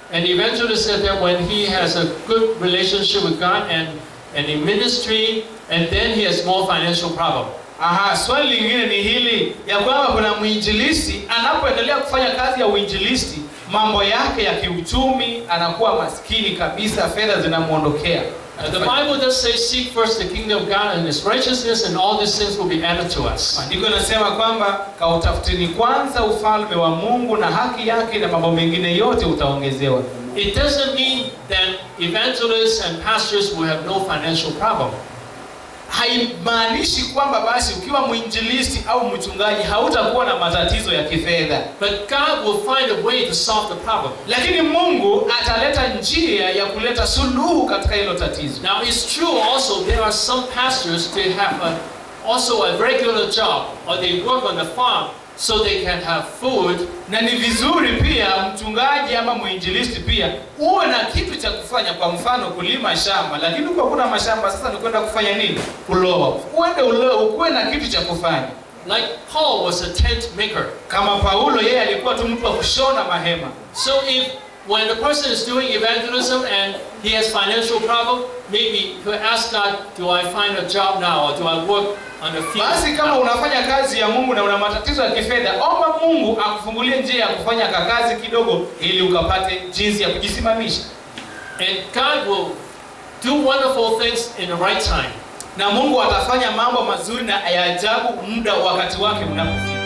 An evangelist said that when he has a good relationship with God and, and in ministry, and then he has more financial problem. Aha, swali lingine ni hili ya kwamba kuna mwinjilisti anapoendelea kufanya kazi ya uinjilisti, mambo yake ya kiuchumi anakuwa maskini kabisa, fedha zinamwondokea. Uh, the Bible does say, seek first the kingdom of God and his righteousness, and all these things will be added to us. Maandiko yanasema kwamba kautafutini kwanza ufalme wa Mungu na haki yake, na mambo mengine yote utaongezewa. It doesn't mean that evangelists and pastors will have no financial problem. Haimaanishi kwamba basi ukiwa mwinjilisti au mchungaji hautakuwa na matatizo ya kifedha, But God will find a way to solve the problem. lakini Mungu ataleta njia ya kuleta suluhu katika hilo tatizo. Now, it's true also there are some pastors they have a, also a regular job or they work on the farm so they can have food na ni vizuri pia mchungaji ama mwinjilisti pia uwe na kitu cha kufanya kwa mfano kulima shamba lakini uko kuna mashamba sasa ni kwenda kufanya nini kuloa uende uloe ukuwe na kitu cha kufanya Like Paul was a tent maker. kama paulo yeye alikuwa tu mtu wa kushona mahema So if when the person is doing evangelism and he has financial problem, maybe he'll ask God, do I find a job now or do I work on the field? basi kama now?" unafanya kazi ya mungu na una matatizo ya kifedha omba mungu akufungulie njia ya kufanya kakazi kidogo ili ukapate jinsi ya kujisimamisha And God will do wonderful things in the right time. na mungu atafanya mambo mazuri na ya ajabu muda wakati wake unapofika